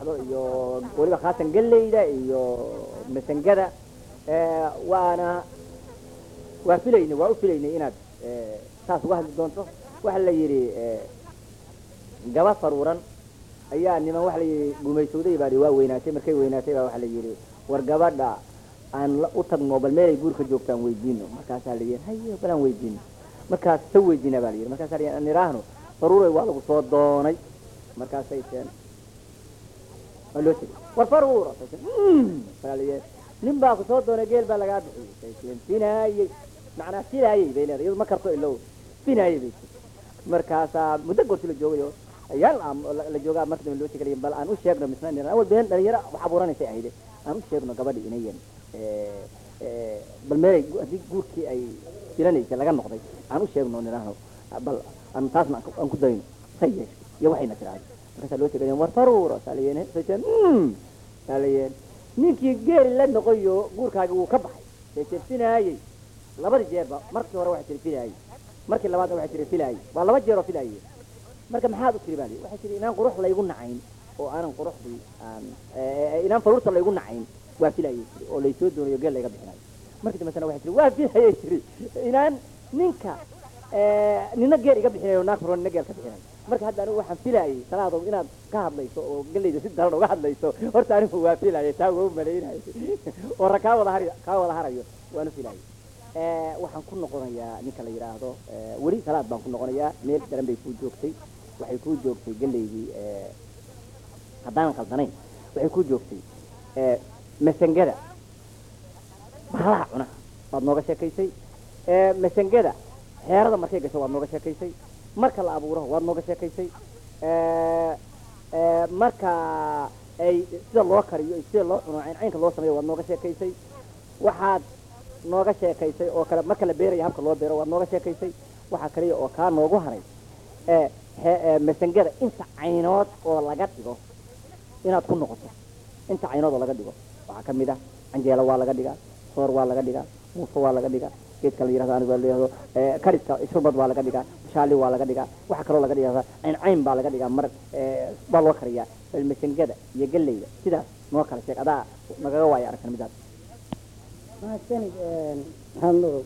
baxdo iyo weliba khaasan galleyda iyo masangada Eh, waana waa filaynay waa u filaynay inaad eh, saas uga hadli doonto waxa la yidhi eh, gaba faruuran ayaa niman waxa la yidhi gumaysowday baa waa weynaatay markay weynaatay baa waxa la yidhi war gabadha aan la- u tagno bal meelay guurka joogtaan weydiino markaasaa la yidhi haye balaan weydiino markaas sa weydiina baa la yidhi markaasaa la yidhi aan idhaahno faruuray waa lagu soo doonay markaasay teen waa loo tegey war faruura baa la yidhi nin baa ku soo doonay geel baa lagaa bixiyey say teen finaayey macnaa finaayey bay leedahay iyadu ma karto ilow finaayey bay tii markaasaa muddo goorti la joogayo ayaan am- la- la joogaa marka dambe loo tegay bal aan u sheegno misna nin awal been dhalinyaro wax abuuranaysay ahayde aan u sheegno gabadhi inayan eh, eh, bal meelay gu- haddii guurkii ay filanaysay laga noqday aan u sheegno nidhaahno bal aan taasna aan ku- aan ku dayno say yeeshay iyo waxayna tiraahdo markaasaa loo tegay war faruura saa layeen sayteen saa layeen ninkii geeli la noqoyo guurkaagi wuu ka baxay sayteen finaayey labadii jeerba markii hore waxay tiri filaayey markii labaadna waxay tiri filaayey waa laba jeer oo filaayey marka maxaad u tiri baa lii waxay tiri inaan qurux laygu nacayn oo aanan quruxdii aan eh, inaan faruurta laygu nacayn waa filayay tiri oo laysoo doonayo geel layga bixinayo markii dambesana waxay tiri waa filayay tiri inaan ninka eh, nina geel iga bixinayo naag furo nina geel ka bixinayo marka hadda anigu waxaan filayay salaadow inaad ka hadlayso oo gelayda si daran uga hadlayso horta anigu waa filayay taa waa u malaynayay oo ra kaa wada hari kaa wada harayo waanu filayay Eh, waxaan ku noqonayaa ninka la yidhaahdo eh, weli salaad baan ku noqonayaa meel daran bay kuu joogtay waxay kuu joogtay gelaydii eh, haddaanan khaldanayn waxay kuu joogtay eh, masangada bahalaha cuna waad nooga sheekaysay Eh, masangada xeerada markay gasho waad nooga sheekaysay marka la abuuro waad nooga sheekaysay Eh, eh, marka ay sida loo kariyo iyo sida loo cuno cayn caynka loo sameeyo waad nooga sheekaysay waxaad nooga sheekaysay oo kale marka la beerayo habka loo beero waad nooga sheekaysay waxaa kaliya oo kaa noogu haray ee he- ee masangada inta caynood oo laga dhigo inaad ku noqoto inta caynood oo laga dhigo waxaa ka mid ah canjeelo waa laga dhigaa soor waa laga dhigaa muufo waa laga dhigaa geedka la yirahdo aniga la yirahdo ee kariska shurbad waa laga dhigaa shaali waa laga dhigaa waxaa kaloo laga dhigaa cayn cayn baa laga dhigaa mar ee waa loo kariyaa bal masangada iyo galleyda sidaas noo kala sheeg adaa nagaga waayo aragtan midaas mahadsanid maxamed nuur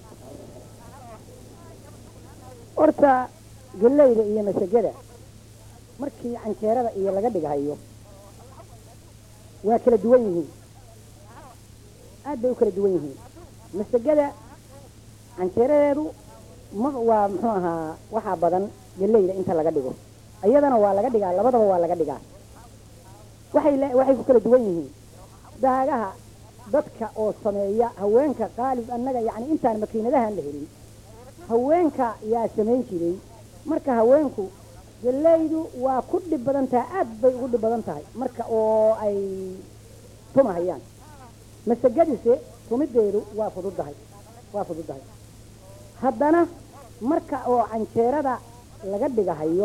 horta galleyda iyo masagada markii canjeerada iyo laga dhigahayo waa kala duwan yihiin aad bay u kala duwan yihiin masagada canjeeradeedu ma waa muxuu ahaa waxaa badan galleyda inta laga dhigo iyadana waa laga dhigaa labadaba waa laga dhigaa waxay le- waxay ku kala duwan yihiin daagaha dadka oo sameeya haweenka qaalib annaga yacni intaan makiinadahan la helin haweenka yaa samayn jiray marka haweenku gallaydu waa ku dhib badan tahay aad bay ugu dhib badan tahay marka oo ay tumahayaan masagadise tumideedu waa fududahay waa fududahay haddana marka oo canjeerada laga dhigahayo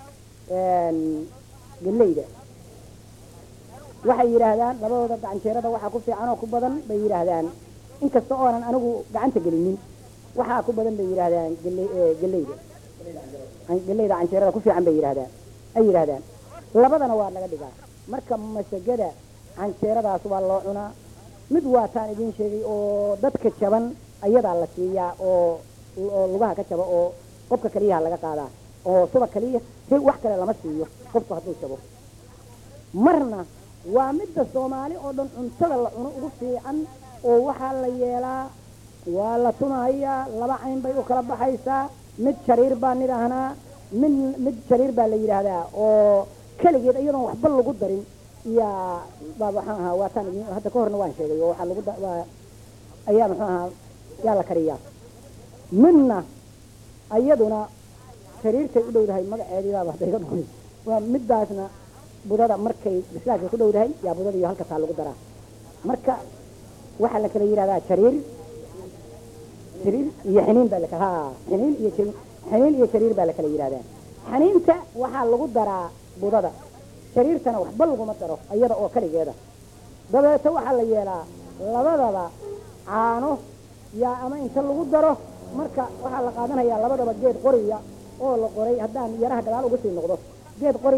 gallayda waxay yidhaahdaan labadooda gacanjeerada waxaa ku fiican oo ku badan bay yidhaahdaan inkasta oonan anigu gacanta gelinin waxaa ku badan bay yidhaahdaan galley- ee, galleyda Can- galleyda canjeerada ku fiican bay yidhaahdaan ay yidhaahdaan labadana waa laga dhigaa marka masagada canjeeradaas waa loo cunaa mid waataan idiin sheegay oo dadka jaban ayadaa la siiyaa oo oo lugaha ka jaba oo qofka keliyaha laga qaadaa oo suba keliya si wax kale lama siiyo qofku hadduu jabo marna waa midda soomaali oo dhan cuntada la cuno ugu fiican oo waxaa la yeelaa waa la tumahayaa laba cayn bay u kala baxaysaa mid jariir baan idhaahnaa mid mid jariir baa la yidhaahdaa oo keligeed iyadoon waxba lagu darin yaa baa waxaan ahaa waataan idin hadda ka horna waan sheegay oo waxaa lagu da- waa ayaa muxuu ahaa yaa la kariyaa midna iyaduna jariirtay u dhowdahay magaceedii baaba hadda iga dhumay waa middaasna budada markay bislaadka ku dhowdahay yaa budada iyo halkasaa lagu daraa marka waxaa la kala yidhahdaa jariir jariir iyo xiniin baa lakala ha xiniin iyo jariir xiniin iyo jariir baa la kala yidhahdaa xiniinta waxaa lagu daraa budada jariirtana waxba laguma daro iyada oo kaligeeda dabeeto waxaa la yeelaa labadaba caano yaa ama inta lagu daro marka waxaa la qaadanayaa labadaba geed qoriya oo la qoray haddaan yaraha gadaal ugu sii noqdo geed qoriya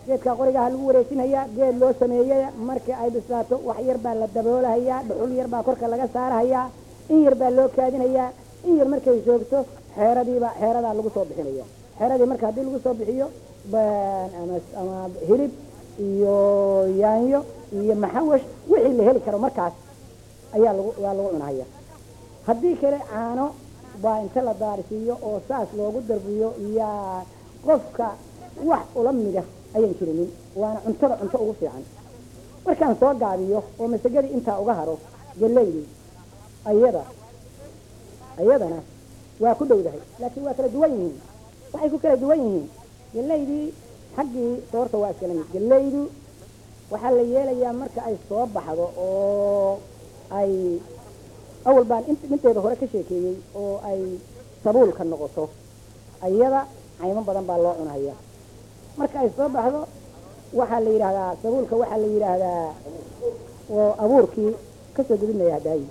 geedkaa qorigaha lagu wareejinayaa geed loo sameeyey markii ay bislaato wax yar baa la daboolahayaa dhuxul yar baa korka laga saarahayaa in yar baa loo kaadinayaa in yar markay joogto xeeradiiba xeeradaa lagu soo bixinaya xeeradii marka haddii lagu soo bixiyo ama ama hilib iyo yaanyo iyo maxawash wixii la heli karo markaas ayaa lagu waa lagu cunahaya haddii kale caano baa inta la daarisiiyo oo saas loogu darbiyo yaa qofka wax ula mida ayan jirinin waana cuntada cunto ugu fiican markaan soo gaabiyo oo masagadii intaa uga haro gelaydii ayada ayadana waa ku dhowdahay laakiin waa kala duwan yihiin waxay ku kala duwan yihiin gelaydii xaggii soorta waa iskala mid gelaydu waxaa la yeelayaa marka ay soo baxdo oo ay awal baan int minteeda hore ka sheekeeyey oo ay sabuulka noqoto ayada caymo badan baa loo cunaya marka ay soo baxdo waxaa la yidhaahdaa sabuulka waxaa la yidhaahdaa oo abuurkii kasoo gudinaya hadaayi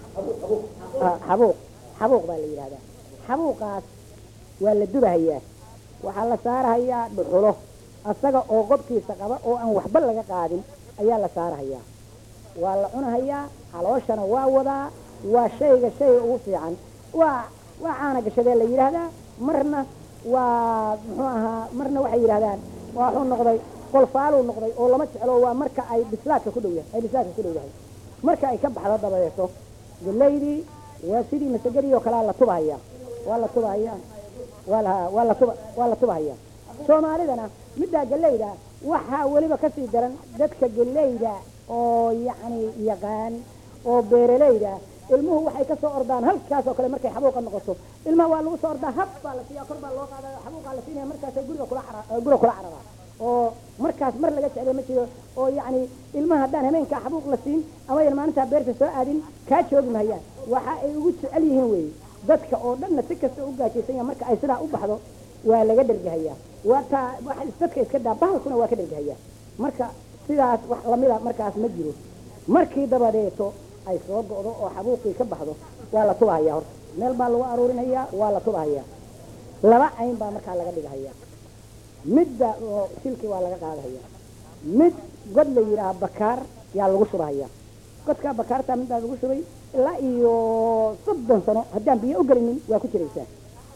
xabuuq xabuuq baa la yidhahdaa xabuuqaas waa la dubahayaa waxaa la saarahayaa dhuxulo asaga oo qobkiisa qaba oo aan waxba laga qaadin ayaa la saarahayaa waa la cunahayaa calooshana waa wadaa waa shayga shayga ugu fiican waa waa caana gashadee la yidhaahdaa marna waa muxuu ahaa marna waxay yidhahdaan waa wuxuu noqday qolfaaluu noqday oo lama jeclo waa marka ay bislaadka ku dhow yahay ay bislaadka ku dhow yahay marka ay ka baxdo dabadeeto gelaydii waa sidii masagadii oo kalea la tubahaya waa la tubahaya waa la waa la tuba waa la tubahaya soomaalidana middaa gelayda waxaa weliba kasii daran dadka gelayda oo yacni yaqaan oo beeralayda ilmuhu waxay kasoo ordaan halkaas oo kale markay xabuuqa noqoto ilmaha waa lagu soo ordaa hab baa la siiya kor baa loo qaadaya xabuuqaa la siinaya markaasay guriga kula cara guriga kula cararaa oo markaas mar laga jeclay ma jiro oo yacni ilmaha haddaan habeenkaa xabuuq la siin ama yan maalintaa beerta soo aadin kaa joogi mahayaan waxa ay ugu jecel yihiin weeye dadka oo dhanna si kasta u gaajaysan yaha marka ay sidaa u baxdo waa laga dhergahayaa waa taa wax dadka iska daa bahalkuna waa ka dhergahayaa marka sidaas wax lamida markaas ma jiro markii dabadeeto ay soo go'do oo xabuuqii ka baxdo waa la tubahayaa horta meel baa lagu aruurinayaa waa la tubahayaa laba cayn baa markaa laga dhigahayaa midda oo shilkii waa laga qaadahayaa mid god la yidhaaha bakaar yaa lagu shubahayaa godkaa bakaartaa middaa lagu shubay ilaa iyo soddon sano haddaan biyo u gelinin waa ku jiraysaa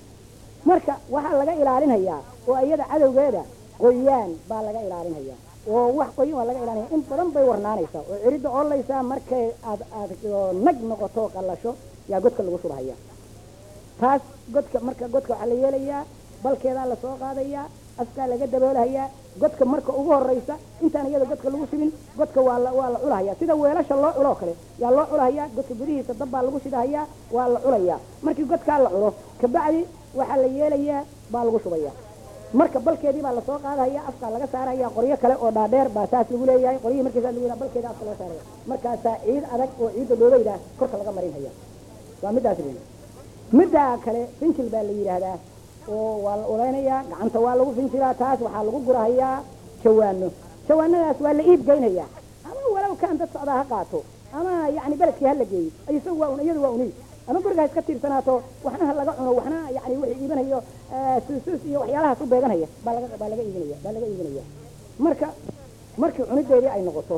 marka waxaa laga ilaalinayaa oo iyada cadowgeeda qoyaan baa laga ilaalinayaa oo wax qoyan waa laga ilaalinaya in badan bay warnaanaysaa oo ciridda oolaysaa markay aad aad nag noqoto qallasho yaa godka lagu shubahaya taas godka marka godka waxaa la yeelayaa balkeedaa lasoo qaadayaa askaa laga daboolahayaa godka marka ugu horeysa intaan iyada godka lagu shubin godka waa la waa la culahaya sida weelasha loo culoo kale yaa loo culahayaa godka gudihiisa dab baa lagu shidahayaa waa la culayaa markii godkaa la culo kabacdi waxaa la yeelayaa baa lagu shubaya marka balkeedii baa lasoo qaadahaya afkaa laga saaraya qoryo kale oo dhaadheer baa saas lagu leeyahay qoryihii markiisa lagu yidhaha balkeeda afka laga saaraya markaasaa ciid adag oo ciidda dhoobeyda korka laga marinhaya waa middaas weyn middaa kale finjil baa la yidhaahdaa oo waa la ulaynayaa gacanta waa lagu finjilaa taas waxaa lagu gurahayaa jawaano jawaanadaas waa la iib geynayaa ama walow kaan dad socdaa ha qaato ama yacni beledkii ha la geeyo isagu waa un iyadu waa uniib ama guriga ha iska tiirsanaato waxna ha laga cuno waxna yani wixii iibanayo suusuus iyo waxyaalahaas u beeganaya baa laga baa laga iibinaya baa laga iibinaya marka markii cunideedii ay noqoto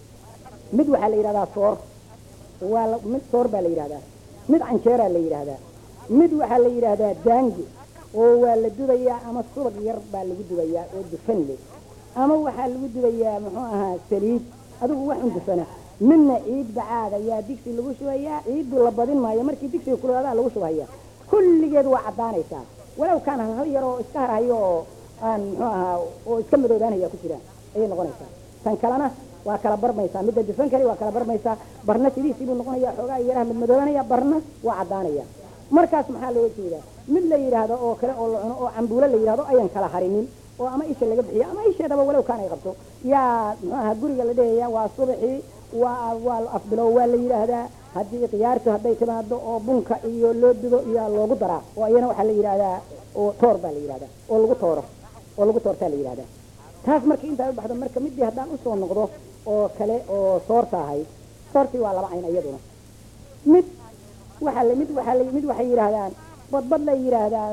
mid waxaa la yidhahdaa soor waa la mid soor baa la yidhahdaa mid canjeeraa la yidhaahdaa mid waxaa la yidhaahdaa daangi oo waa la dubayaa ama subag yar baa lagu dubayaa oo dufan leh ama waxaa lagu dubayaa muxuu ahaa saliid adigu wax un dufana midna ciid bacaad ayaa digsi lagu shubayaa ciiddu la badin maayo markii digsiga kulaadaa lagu shubaya kulligeed waa caddaanaysaa walow kaan hal yar oo iska harhayo oo aan muxuu ahaa oo iska madoobaanaya ku jiraan ayay noqonaysaa tan kalena waa kala barmaysaa midda dufan kale waa kala barmaysaa barna sidiisii buu noqonaya xoogaa yaraha madmadoobanaya barna waa caddaanaya markaas maxaa looga jeedaa mid la yidhaahdo oo kale oo la cuno oo cambuulo la yidhahdo ayan kala harinin oo ama isha laga bixiyo ama isheedaba walow kaan ay qabto yaa muxuu ahaa guriga la dhehaya waa subaxii waa waa afbilow waa la yidhaahdaa haddii khiyaartu hadday timaado oo bunka iyo loo dubo iyaa loogu daraa oo iyana waxaa la yidhaahdaa oo toor baa la yidhahdaa oo lagu tooro oo lagu toortaa la yidhahdaa taas markii intaa u baxdo marka midii haddaan usoo noqdo oo kale oo soorta ahayd soortii waa laba cayn iyaduna mid waxaa la mid waxaa la mid waxay yidhaahdaan badbad lay yidhaahdaanoo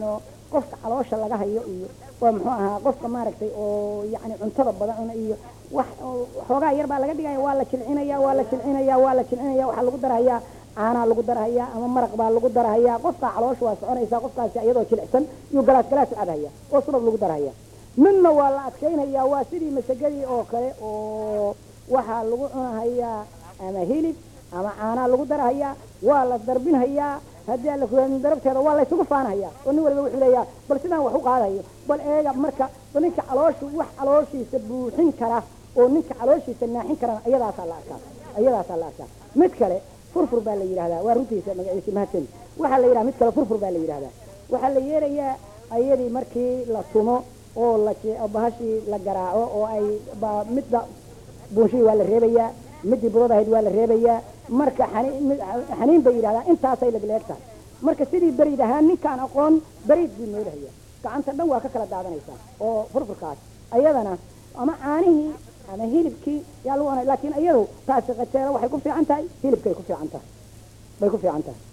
qofka caloosha laga hayo iyo waa muxuu ahaa qofka maaragtay oo yacni cuntada badan cuna iyo wax oo xoogaa yar baa laga dhigaya waa la jilcinaya waa la jilcinaya waa la jilcinaya waxaa lagu darahayaa caanaa lagu darahayaa ama maraq baa lagu darahayaa qofkaa caloosha waa soconaysaa qofkaasi iyadoo jilicsan iyo galaas galaas u cabhaya oo subag lagu darahaya midna waa la adkaynayaa waa sidii masagadii oo kale oo waxaa lagu cunahayaa ama hilib ama caanaa lagu darahayaa waa la darbinhayaa haddii alla ku darabteeda waa laysugu faanhayaa oo nin waliba wuxuu leeyaha bal sidaan wax u qaadayo bal eega marka bal ninka calooshu wax calooshiisa buuxin kara oo ninka calooshiisa naaxin karana iyadaasaa la arkaa iyadaasaa la arkaa mid kale furfur baa la yidhahdaa waa runtiisa magaciisa mahadsan waxaa la yidhaha mid kale furfur baa la yidhahdaa waxaa la yeerayaa ayadii markii la tumo oo la bahashii la garaaco oo ay midda buunshihii waa la reebayaa midii budad ahayd waa la reebayaa marka xaniin bay yidhahdaa intaasay lagleeg tahay marka sidii beriid ahaan ninkaan aqoon beriid buu noolahaya gacanta dhan waa ka kala daadanaysaa oo furfurkaas ayadana ama caanihii ama hilibkii yaa lagu cunay laakiin iyadu taasi qajeelo waxay ku fiican tahay hilibkay ku fiican tahay bay ku fiican tahay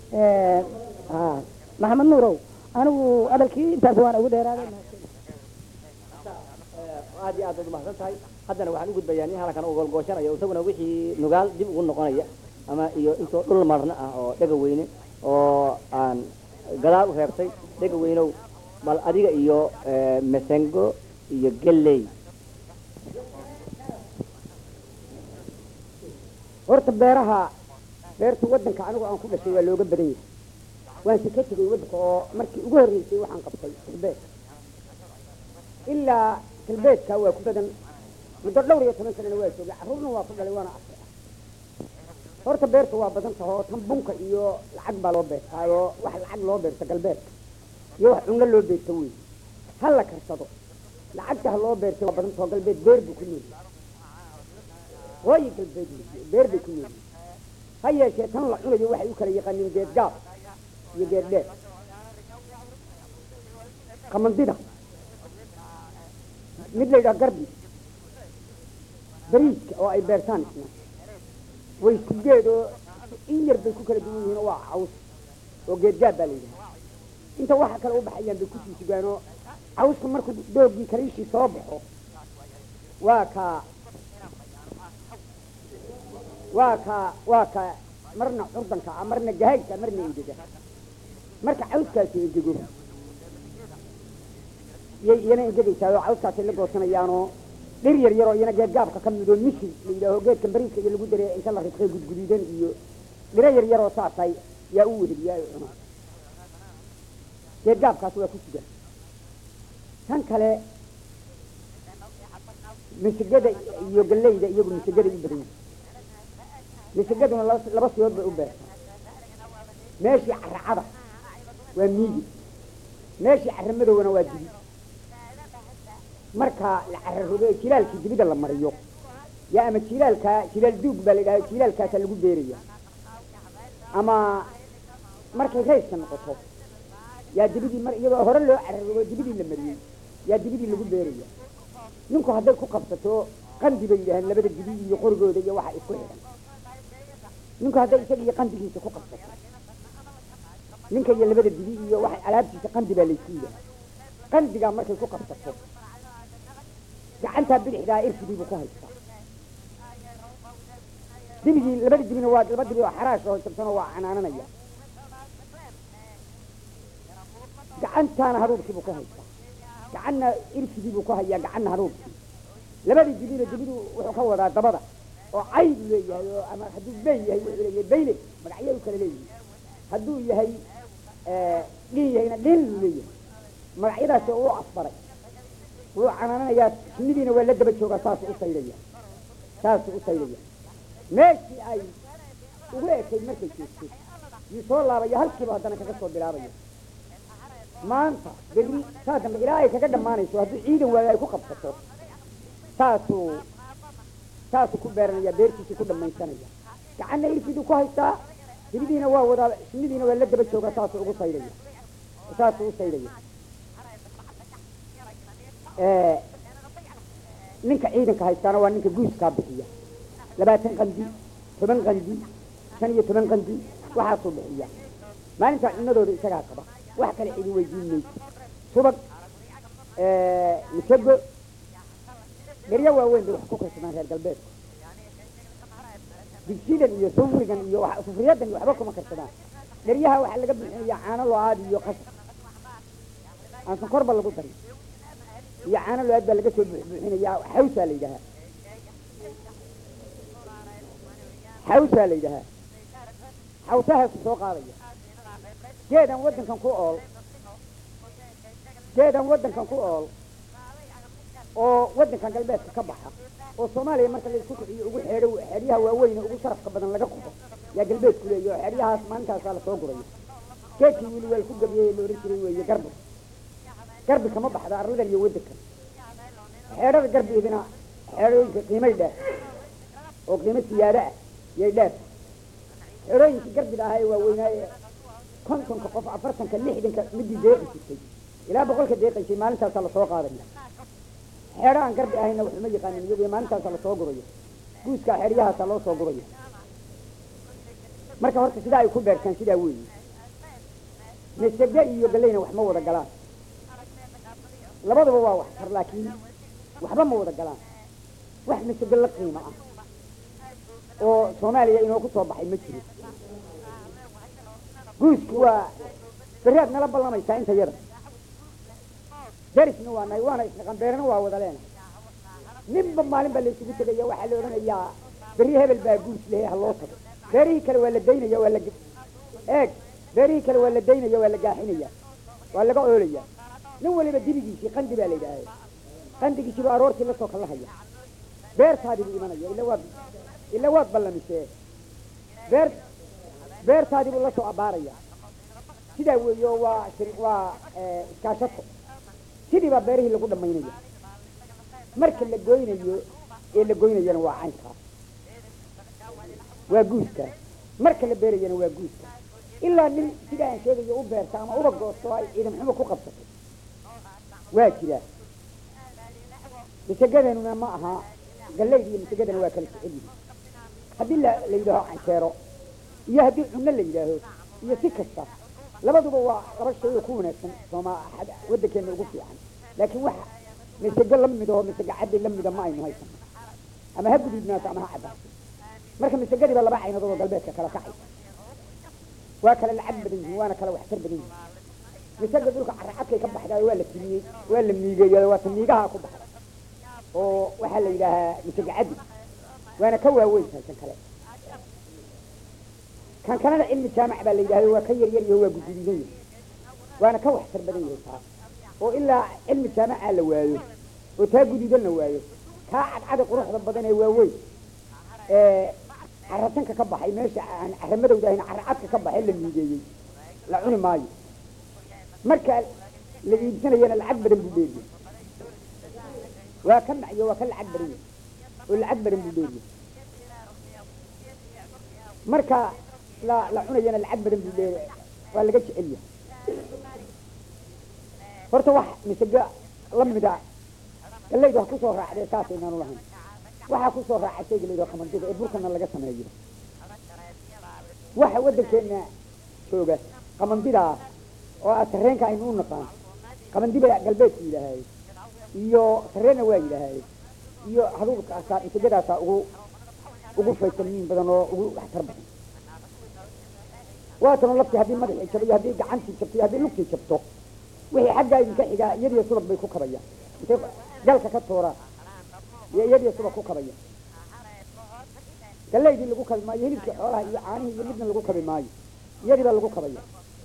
maxamed nuurow anigu hadalkii intaas waan ugu dheeraaday aad iyo aad baad umahadsan tahay haddana waxaan u gudbayaa nin halkan u golgooshanayo isaguna wixii nugaal dib ugu noqonaya ama iyo intoo dhul marna ah oo dhega weyne oo aan gadaal u reebtay dhega weynow bal adiga iyo masango iyo gelley horta beeraha beerta waddanka anigu aan ku dhashay waa looga badan yahay waan si ka tegay waddanka oo markii ugu horreysay waxaan qabtay galbeed ilaa galbeedka waa ku badan muddo dhowr iyo toban sanana waa joogay carruurna waa ku dhalay waana arkay horta beerta waa badan taha oo tan bunka iyo lacag baa loo beertaayoo wax lacag loo beerta galbeedka iyo wax cunno loo beerta wey ha la karsado lacagta ha loo beertay waa badan taho galbeed beer buu ku nool hooyi galbeed beer bay ku nool ha yeeshee tan la cunayo waxay u kala yaqaaniin geed gaab iyo geed dheer qamandida mid la yidhaha garbi bariiska oo ay beertaan isna way isku geed oo in yar bay ku kala duwan yihiin oo waa caws oo geedgaab baa la yidhaha inta waxa kale u baxayaan bay kusii sugaan oo cawska markuu doogii kaliishii soo baxo waa kaa waa kaa waa kaa marna curdanka ah marna gahaydka marna engega marka cawskaasi engego iyay iyana engegaysaa oo cawskaasay la goosanayaanoo dhir yar yaroo iyana geedgaabka ka midoo misi la yidhaaho geedkan bariiska iyo lagu dareeya inta la ridqay gudguduudan iyo dhiro yar yaroo saasay yaa u weheliyaa oo cuna geedgaabkaas waa ku sugan tan kale misigada iyo gallayda iyagu misigaday u badan yihin misigaduna laba sibood bay u beertaa meeshii caracada waa miigi meeshii caramadowna waa dibi marka la cararodo ee jilaalkii dibida la mariyo yaa ama jilaalkaa jilaal duug baa la yidhaha jilaalkaasaa lagu beeraya ama markay rayska noqoto yaa dibidii mar iyadoo hore loo cararodo dibidii la mariyey yaa dibidii lagu beeraya ninku hadday ku qabsato qandi bay yidhaaheen labada dibi iyo qorigooda iyo waxa isku xidhan ninku hadday isaga iyo qandigiisa ku qabsato ninka iyo labada dibi iyo waxa alaabtiisa qandi baa laysku yidhaha qandigaa markay ku qabsato gacantaa bidixdaa irfidii buu ku haystaa dibigii labada dibina waa laba dibi oo xaraash oo jabsanoo waa canaananaya gacantaana haruurkii buu ku haystaa gacanna irfidii buu ku hayaa gacanna haruurkii labadii dibina dibidu wuxuu ka wadaa dabada oo cay buu leeyahay oo ama hadduu bey yahay wuxuu leeyahay beyle magacyadu kale leeyihi hadduu yahay dhin yahayna dhin buu leeyahay magacyadaasi oo u asbaray wuu canaananayaa shinnidiina waa la daba joogaa saasuu u saydhaya saasuu u saydhaya meeshii ay ugu ekayd markay joogtay yuu soo laabaya halkiiba haddana kaga soo bilaabaya maanta berri saa dambe ilaa ay kaga dhammaanayso hadduu ciidan waayo ay ku qabsato saasuu saasuu ku beeranaya beertiisii ku dhamaysanaya gacanna irfiduu ku haystaa diridiina waa wadaa shinnidiina waa la daba joogaa saasuu ugu saydhaya saasuu u saydhaya ninka ciidanka haystaana waa ninka guuskaa bixiya labaatan qandi toban qandi shan iyo toban qandi waxaasuu bixiya maalintaa cunadooda isagaa qaba wax kale cidi weydiin mayso subag misago dheryo waaweyn bay wax ku karsadaan reer galbeedku digsidan iyo sufrigan iyo wax- sufriyadan iyo waxba kuma karsadaan dheryaha waxaa laga buuxinayaa caano lo-aad iyo qasab aan sonkorba lagu darin iyo caano lo-aad baa laga soo buux buuxinayaa xawsaa la yidhahaa xawsaa la yidhahaa xawsahaasu soo qaadaya geedan waddankan ku ool geedan waddankan ku ool oo waddankan galbeedka ka baxa oo soomaaliya marka laisku kiciyo ugu xeedho xeedyaha waaweyn ugu sharafka badan laga qubo yaa galbeedku leeyahy oo xeedyahaas maalintaasaa lasoo gurayo geedkii wili waa ku gabiyey la ohan jiray weeye garbi garbi kama baxda arladan iyo waddankan xeedhada garbiidina xeedhooyinka qiimay dheer oo qiimo siyaado ah yay dheer xeedhooyinkii garbiga ahaa ee waaweynaaye kontonka qof afartanka lixdanka midii deeqi jirtay ilaa boqolka deeqaysay maalintaasaa lasoo qaadaya xeedho aan garbi ahayna waxuma yaqaanin iyadoo maalintaasaa lasoo gurayo guuskaa xeeryahaasaa loo soo gurayo marka horta sidaa ay ku beertaan sidaa weeye masage iyo galeyna wax ma wada galaan labaduba waa wax tar laakiin waxba ma wada galaan wax masage la qiimo ah oo soomaaliya inoogu soo baxay ma jiro guusku waa beriaad nala ballamaysaa inta yada darisna waa nahay waana isnaqan beerna waa wada leenahay ninba maalin baa laysugu tegaya waxaa la odhanayaa beri hebel baa guus lehe ha loo tago beerihii kale waa la daynaya waa la eeg beerihii kale waa la daynaya waa la gaaxinaya waa laga oolaya nin waliba dibigiisii qandi baa la yidhaaha qandigiisiiba aroortii lasoo kala haya beertaadii buu imanaya ila waad ila waad ballamisee beer beertaadii buu lasoo abaaraya sidaa weeye oo waa shir- waa iskaashato sidii baa beerihii lagu dhamaynaya marka la goynayo ee la goynayana waa caynkaas waa guuska marka la beerayana waa guuska ilaa nin sidaa aan sheegayo u beerta ama uba goosto ay ciidan xumo ku qabsato waa jira masagadeenuna ma aha galleyd iyo masagadana waa kala jecel yihin haddii la la yidhaaho canjeero iyo haddii cunno la yidhaaho iyo si kasta labaduba waa laba shay oo ku wanaagsan sooma waddankeena ugu fiican laakiin wax masago la mid oo masago caddi la mida ma aynu haysano ama ha guduudnaato ama ha caddaato marka masagadii baa laba caynadood oo galbeedka kala kacaysa waa kala lacag badan yihiin waana kala waxtar badan yihiin masaga dhulka caracadkay ka baxdaayo waa la timiyey waa la miigeeyo waata miigaha ku baxda oo waxaa la yidhaahaa masago caddi waana ka waaweyn tahay kan kale kan kalena cilmi jaamac baa la yidhahdo waa ka yar yar yaho waa guduudan yahay waana ka waxtar badan yahay taa oo ilaa cilmi jaamacaa la waayo oo taa guduudan la waayo kaa cadcada quruxda badan ee waaweyn ee caratanka ka baxay meesha aan caramadowda ahayn caracadka ka baxay la miigeeyey la cuni maayo marka la iibsanayana lacag badan buu dheeriye waa ka macyo waa ka lacag badan yahay oo lacag badan buu dheeriye marka la la cunayana lacag badan buu dheeri waa laga jecel yahay horta wax misaga la mida gallaydu ha kusoo raacdee saasaynaanu lahayn waxaa kusoo raaca shayga la yidhaho qamandida ee burkana laga sameeyo waxa waddankeena jooga qamandidaa oo ah sarreenka aynu u naqaan qamandiba galbeedku yidhaahaye iyo sarreenna waa yidhaahaye iyo haduurkaasaa misagadaasaa ugu ugu faytamiin badan oo ugu waxtar badan waatano laftii haddii madaxii jabo iyo haddii gacantii jabto iyo haddii lugtii jabto wixii xaggaa idinka xigaa iyadiyo subag bay ku kabayaan intay galka ka tuuraan iyo iyadiyo subag ku kabaya galaydii lagu kabi maayo hilibkii xoolaha iyo caanihii iyo midna lagu kabi maayo iyadii baa lagu kabaya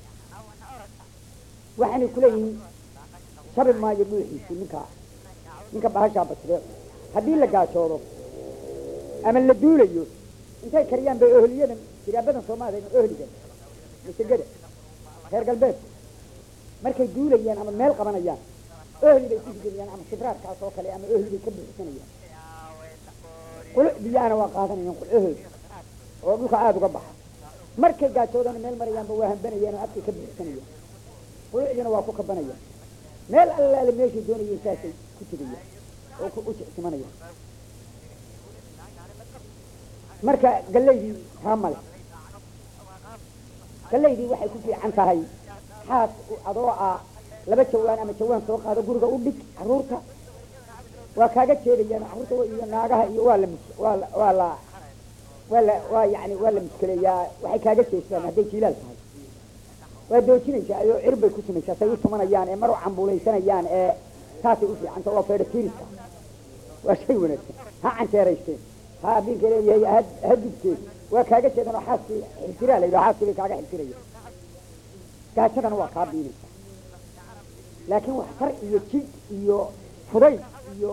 waxaanay kuleeyihiin shabi maayo dhuuxiisi ninka ninka bahashaa basree haddii la gaajoodo ama la duulayo intay kariyaan bay ohliyadan jiraabadan soomaaliya ohligan masagada reer galbeedku markay duulayaan ama meel qabanayaan ohli bay ku higayaan ama sibraarkaas oo kale ama ohli bay ka buuxsanayaan quluc biyaana waa qaadanayaan qulcohood oo dhulka aada uga baxa markay gaajoodana meel marayaanba waa hambanayaan oo afkay ka buuxsanayaan qulucdiina waa ku kabanayaan meel allaale meeshay doonayeen saasay ku tegayaan oo ku u jicsimanayaan marka gallaydii taa male gallaydii waxay ku fiican tahay xaas adoo ah laba jawaan ama jawaan soo qaado guriga u dhig caruurta waa kaaga jeedayaan caruurta iyo naagaha iyo waa la mus- waa la waa la waa la waa yani waa la muskeleeyaa waxay kaaga jeestaan hadday jiilaal tahay waa doojinaysaa ayoo cir bay ku tumaysaa say u tumanayaan ee mar u cambuulaysanayaan ee taasay u fiicanta waa feedhatiiriska waa shay wanaagsan ha canjeeraysteen ha abinka leeyahay ha ha dubteen waa kaaga jeedan oo xaaskii xiltiraa la yidhaho xaaskii bay kaaga xiltiraya gaajadana waa kaa biinaysa laakiin wax far iyo jid iyo fudayd iyo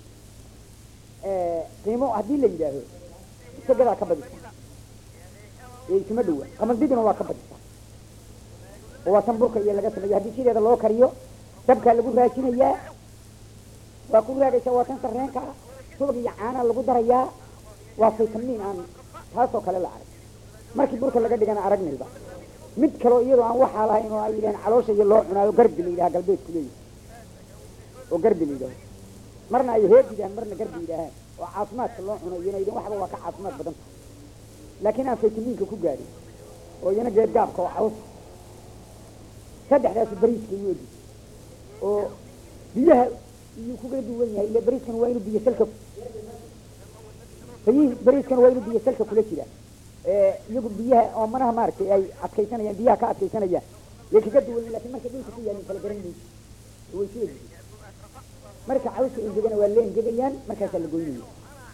qiimo haddii la yidhaaho isagadaa ka badisa ee isuma dhowa qamandidina waa ka badisa oo waa tan burka iyo laga sameeya haddii sideeda loo kariyo dabkaa lagu raajinayaa waa ku raagaysaa waa tan sarreenka ah subag iyo caanaa lagu darayaa waa faytamiin aan taasoo kale la arag markii burka laga dhigana aragnayba mid kaloo iyadoo aan waxaa lahayn oo ay yidhahaan caloosha iyo loo cunaayo garbi la yidhaha galbeedku leeyahay oo garbi la yidhaho marna ay heed yidhahaan marna garbi yidhaahaan oo caafimaadka loo cuno iyana yidhahan waxba waa ka caafimaad badan tahay laakiin aan faytamiinka ku gaadhin oo iyana geedgaabka oo caws saddexdaasi bariiska iyo odi oo biyaha iyuu kuga duwan yahay ile bariiskan waa inuu biyo salka bayihii bariiskan waa inuu biyo salka kula jira iyagu biyaha oo manaha maaragtay ay adkaysanayaan biyaha ka adkaysanayaan yay kaga duwan yihin lakin markay dhulka ku yaalin kala garan mayso way sida yihiin marka cawska engegana waa la engegayaan markaasaa la goynaya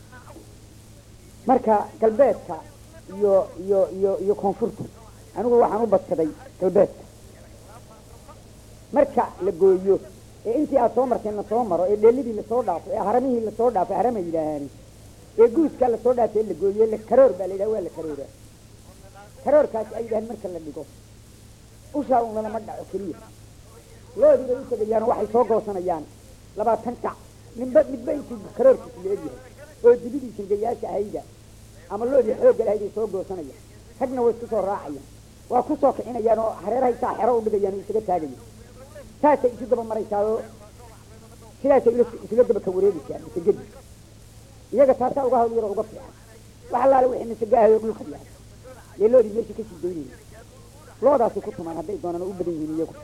marka galbeedka iyo iyo iyo iyo koonfurta anigu waxaan u badsaday galbeedka marka la gooyo ee intii aad soo marteen la soo maro ee dheelidii lasoo dhaafo ee haramihii lasoo dhaafo harama yidhaahaani ee guuskaa lasoo dhaafay la gooyo la karoor baa la yidhaha waa la karoora karoorkaasi ay yidhahaan marka la dhigo ushaa un lalama dhaco keliya loodii bay u tegayaan oo waxay soo goosanayaan labaatan kac ninba midba intuu karoorkiisu la egyahay oo dibidii shirgayaasha ahayda ama loodii xoogga lahayd ay soo goosanayaan ragna way isku soo raacayaan waa ku soo kicinayaan oo hareerahay saa xero u dhigayaan oo isaga taagayaan saasay isu daba maraysaa oo sidaasay ila isula daba ka wareegaysaa masagadi iyaga taasaa uga hawl yaro uga fiican wax allaale wixii masagaahayo dhulka yahay yee loodii meesha kasii daynaysa loodaasay ku tumaan hadday doonaan oo u badan yihiin iyagu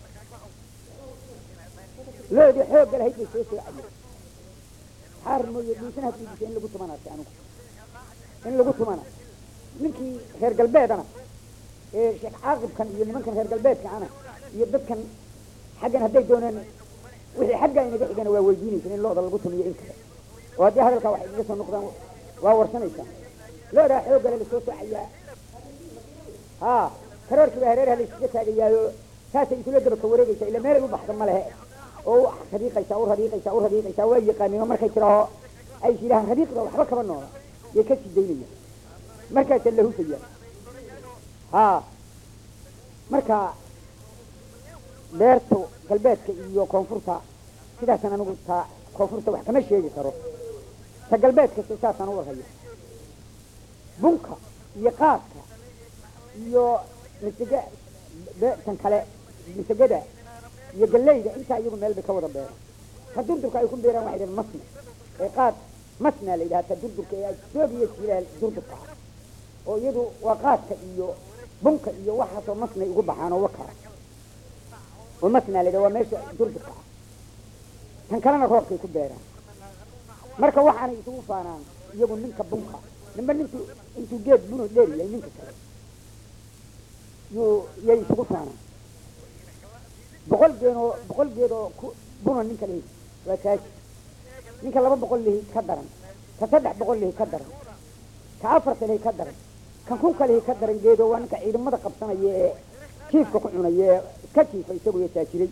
loodii xoogga lahayd bay soo soocayeen xaar mooye dhiisana hadiidisa in lagu tuman arkay anigu in lagu tumana ninkii reer galbeedana ee sheekh caaqibkan iyo nimankan reer galbeedka ana iyo dadkan xaggan hadday doonaan wixii xagga inaga xigana waa weydiinaysan in looda lagu tumiyo in kale oo haddii hadalkaa waxay igaga soo noqdaan waa warsanaysaa loodaa xooggale lasoo soocayaa ha karoorkii baa hareeraha la iskaga taagayaayo saasay isula daba ka wareegaysaa ila meelay u baxda ma lehe oo u radiiqaysaa u radiiqaysaa u radiiqaysaa waa yaqaanin oo markay tiraaho ay is yidhahaan radiiqda waxba kaba noola yay ka sii daynayaan markaasaa la hufaya ha marka beerta galbeedka iyo koonfurta sidaasaan anigu ta koonfurta wax kama sheegi karo ta galbeedka saasaan u warhaya bunka iyo qaadka iyo masega beertan kale masegada iyo galeyda intaa iyagu meel bay ka wada beeran ta durdurka ay ku beeraan waxay dhahen masna ee qaad masna la yidhaha ta durdurka ee doog iyo jilaal durdurka ah oo iyadu waa qaadka iyo bunka iyo waxaasoo masnay ugu baxaan oo wakara oo masna la yidhaha waa meesha durdurka ah tan kalena roobkay ku beeraan marka waxaanay isugu faanaan iyagu ninka bunka ninba ninku intuu geed bunu dheer yahay ninka kale yuu yay isugu faanaan boqol geedoo boqol geedoo ku buna ninka lihi waa taaji ninka laba boqol lihi ka daran ka saddex boqol lihi ka daran ka afarta lihi ka daran kan kunka lihi ka daran geedoo waa ninka ciidamada qabsanaya ee jiifka ku cunaya ee iska jiifa isagu iyo taajiray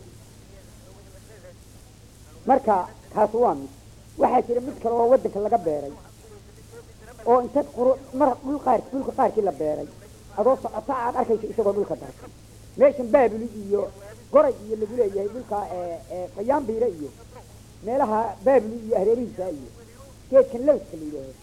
marka kaas waa mid waxaa jira mid kale oo waddanka laga beeray oo intaad quru mar dhul qaar dhulka qaarkii la beeray adoo socota aad arkayso isagoo dhulka darsan meeshan baabuli iyo goray iyo lagu leeyahay dhulka fayaambiire iyo meelaha baabuli iyo hareerihiisa iyo geedkan lawska la yidhaaho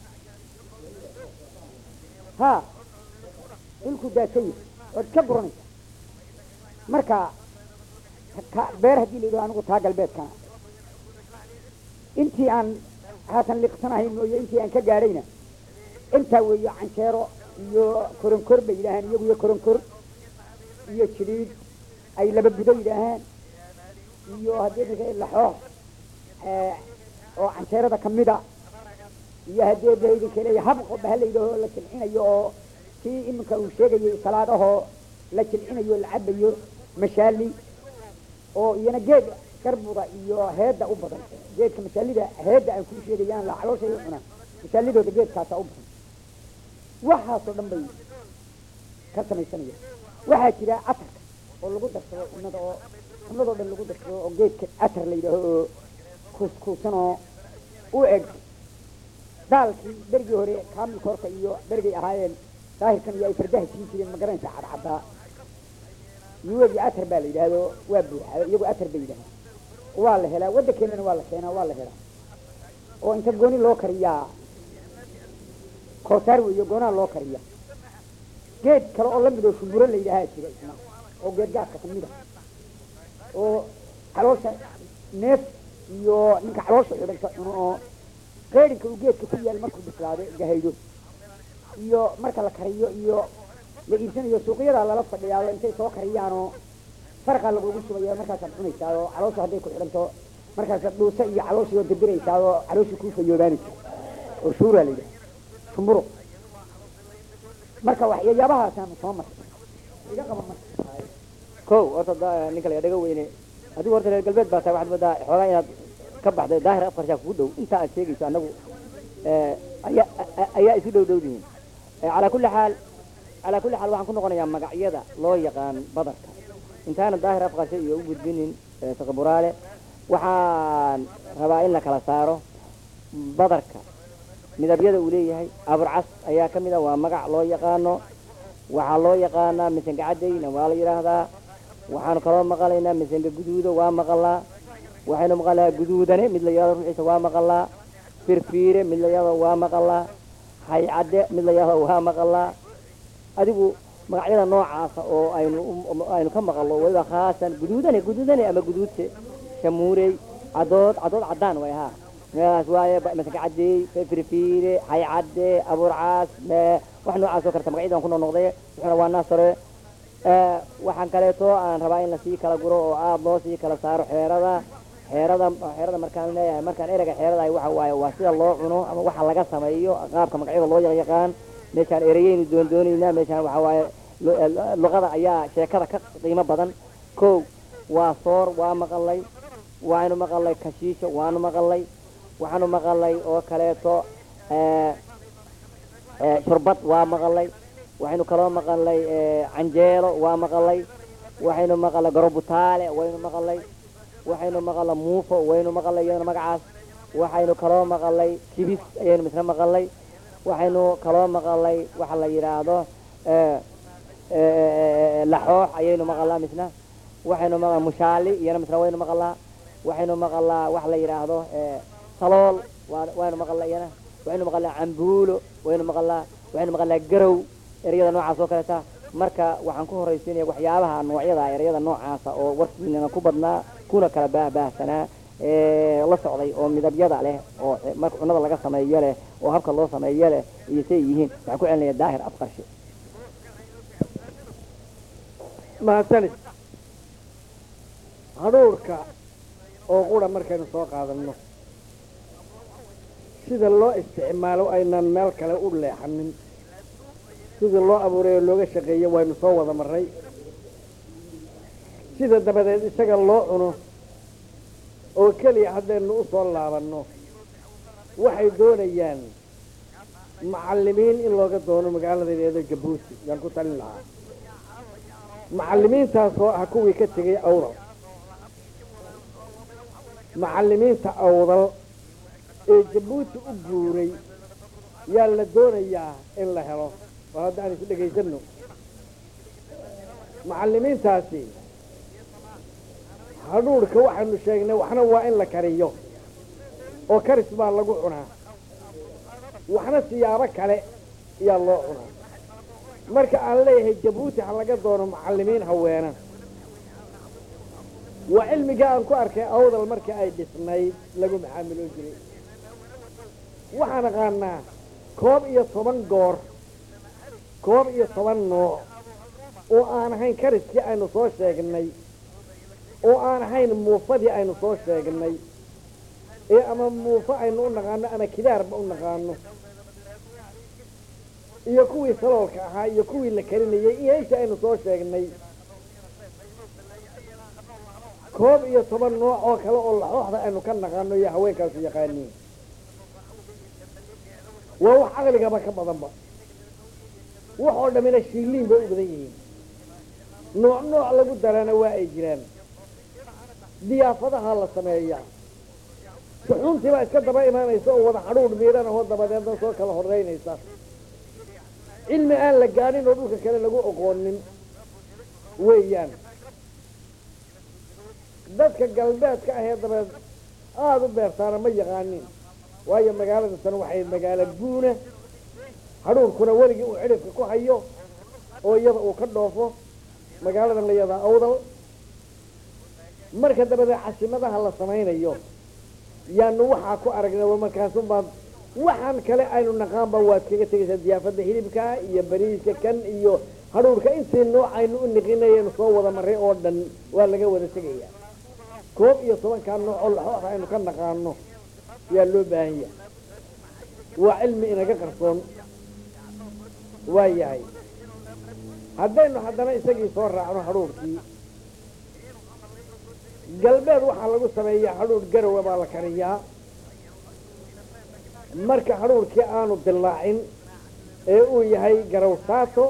ha dhulku daadsan yahay ood iska guranaysa marka ka beer haddii la yidhaho anigu taa galbeedkana intii aan haatan liqsanahay mooye intii aan ka gaadhayna intaa weeye canjeero iyo koronkor bay yidhaahaan iyagu iyo koronkor iyo jidhiid ay laba budo yidhaahaan iyo haddii ninka laxoox eh, oo canjeerada kamida iyo haddii ba idinka leeya habqo baha la yidhaaho la jilcinayo oo kii iminka uu sheegayay salaadahoo la jilcinayo la cabayo mashaali oo iyana geed garbuda iyo heedda u badan geedka mashaalida heedda aan kuu sheegayaan la calooshay u cunaan mashaalidooda geedkaasa u badan waxaasoo dhan bay ka samaysanaya waxaa jira catarka oo lagu darsado cunnada oo cunnadoo dhan lagu darsado oo geedka catar la yidhaaho oo kuuskuusan oo u eg daalkii berigii hore kaamilka horka iyo berigay ahaayeen daahirkan iyo ay fardaha siin jireen magaranaysa cadcaddaa yuwegi atar baa la yidhaahdo waa buuxaa iyagu atar bay yidhahdaan waa la helaa waddankeenana waa la keenaa waa la helaa oo inta gooni loo kariyaa koosaar weeyo goonaa loo kariya geed kale oo lamid oo shumburo la yidhaahaa jira isna oo geed gaadka kamid a oo caloosha neef iyo ninka caloosha xidhanka cuno oo qeedhinka uu geedka ku yaal markuu bislaado gahaydo iyo marka la kariyo iyo la iibsanayo suuqyadaa lala fadhiyaado intay soo kariyaanoo farqaa lagugu shubaya markaasaad cunaysaa oo caloosha hadday ku xidhanto markaasaad dhuusa iyo calooshii oo dirdiraysaa oo calooshii kuu fayoobaanaysa oo shuuraa la yidhaha shumburo marka waxyaabahaasaan soo martay iga qaba marka kow horta da- ninka la dhaga weyne adigu horta reer galbeed baa tahay waxaad moodaa xoogaa inaad ka baxday daahir afkarshaa kugu dhow inta aad sheegayso annagu eh, ayaa a- ayaa isu dhow dhow yihiin Eh, calaa kulli xaal calaa kulli xaal waxaan ku noqonayaa magacyada loo yaqaan badarka intaana daahir afkarshe iyo u gudbinin eh, taqaburaale waxaan rabaa in la kala saaro badarka midabyada uu leeyahay aburcas ayaa ka mid a waa magac loo yaqaano waxaa loo yaqaanaa misanka cadayna waa la yidhaahdaa waxaanu kaloo maqalaynaa misanka guduudo waa maqalaa waxaynu maqalaa guduudane mid la yidhahdo ruuxiisa waa maqalaa firfiire mid la yidhahdo waa maqalaa haycadde mid la yidhahdo waa maqalaa adigu magacyada noocaasa oo aynu u- aynu ka maqallo waliba khaasan guduudane guduudane ama guduudse shamuurey cadood cadood caddaan way ahaa meelahaas waaye ba- masanka cadeey firfiire haycadde abuurcaas me- wax noocaas oo karta magacyadaan ku noqnoqday wuxuuna waa naasare Eh, waxaan kaleeto aan rabaa in lasii kala guro oo aada loo sii kala saaro xeerada xeerada xeerada markaan leeyahay markaan ereyga xeeradahay waxa waaye waa sida loo cuno ama waxa laga sameeyo qaabka magacyada loo yaqyaqaan meeshaan ereyeynu doondoonaynaa meeshaan waxa waaye lu- eh, luqada ayaa sheekada ka qiimo badan kow waa soor waa maqalay waanu maqalay kashiisho waanu maqalay waxaanu maqalay oo kaleeto eh, eh, shurbad waa maqalay waxaynu kaloo maqalay eh, canjeelo waa maqalay waxaynu maqalay garobutaale waynu maqalay waxaynu maqalay muufo waynu maqalay iyadana magacaas waxaynu kaloo maqalay kibis ayaynu misna maqalay waxaynu kaloo maqalay waxa la yidhaahdo eh, eh, laxoox ayaynu maqalaa misna waxaynu maqalaa mushaali iyana misna waynu maqalaa waxaynu maqalaa waxa la yidhaahdo eh, salool waa- waynu maqalaa iyana waxaynu maqalaa cambuulo waynu maqalaa waxaynu maqalaa garow ereyada noocaas oo kaleeta marka waxaan ku horaysiinaya waxyaabaha noocyada ereyada noocaasa oo warkiinana ku badnaa kuna kala baahbaahsanaa ee la socday oo midabyada leh oo marka cunnada laga sameeyo leh oo habka loo sameeyo leh iyo say yihiin waxaan ku celinaya daahir afqarshe mahadsanid hadhuurka oo qura markaynu soo qaadanno sida loo isticmaalo aynan meel kale u leexanin sida loo abuuray oo looga shaqeeyo waynu soo wada marray sida dabadeed isaga loo cuno oo keliya haddaynu u soo laabanno waxay doonayaan macallimiin in looga doono magaalada leedo jabuuti yaan ku talin lahaa macallimiintaasoo ah kuwii ka tegay awdal macallimiinta awdal ee jabuuti u guuray yaa la doonayaa in la helo oo hadda aan is dhegaysanno macallimiintaasi hadhuurhka waxaanu sheegnay waxna waa in la kariyo oo karis baa lagu cunaa waxna siyaabo kale yaa loo cunaa marka aan leeyahay jabuuti ha laga doono macallimiin haweena waa cilmiga aan ku arkay awdal markii ay dhisnayd lagu macaamiloo jiray waxaan aqaanaa koob iyo toban goor koob iyo toban nooc oo aan ahayn kariskii aynu soo sheegnay oo aan ahayn muufadii aynu soo sheegnay ee ama muufo aynu u naqaano ama kidaarba u naqaano iyo kuwii saloolka ahaa iyo kuwii la karinayay iyo intii aynu soo sheegnay koob iyo toban nooc oo kale oo laxooxda aynu ka naqaano iyo haweenkaasu yaqaaniin waa wax caqligaba ka badanba wax oo dhammina shiiliin bay u badan yihiin nooc nooc lagu darana waa ay jiraan diyaafadaha la sameeyaa suxuuntii baa iska daba imaanaysa oo wada xadhuudh miidhan ahoo dabadeedna soo kala horeynaysa cilmi aan la gaadhin oo dhulka kale lagu oqoonin weeyaan dadka galbeedka ahee dabeed aada u beertaana ma yaqaanin waayo magaalada tan waxay magaalo guuna hadhuurkuna weligii uu cidhifka ku hayo oo iyada uu ka dhoofo magaaladan la yadaa awdal marka dabadeed casimadaha la samaynayo yaanu waxaa ku aragnay markaasunbaa waxaan kale aynu naqaanba waad kaga tegaysaa diyaafada hilibka iyo bariiska kan iyo hadhuurka intii nooc aynu u niqinayaynu soo wada maray oo dhan waa laga wada tegayaa koob iyo tobankaa nooc oo laxoox aynu ka naqaano yaa loo baahan yahay waa cilmi inaga qarsoon waa yahay haddaynu haddana isagii soo raacno hadhuurkii galbeed waxaa lagu sameeyaa hadhuur garowa baa la kariyaa marka hadhuurkii aanu dillaacin ee uu yahay garawsaato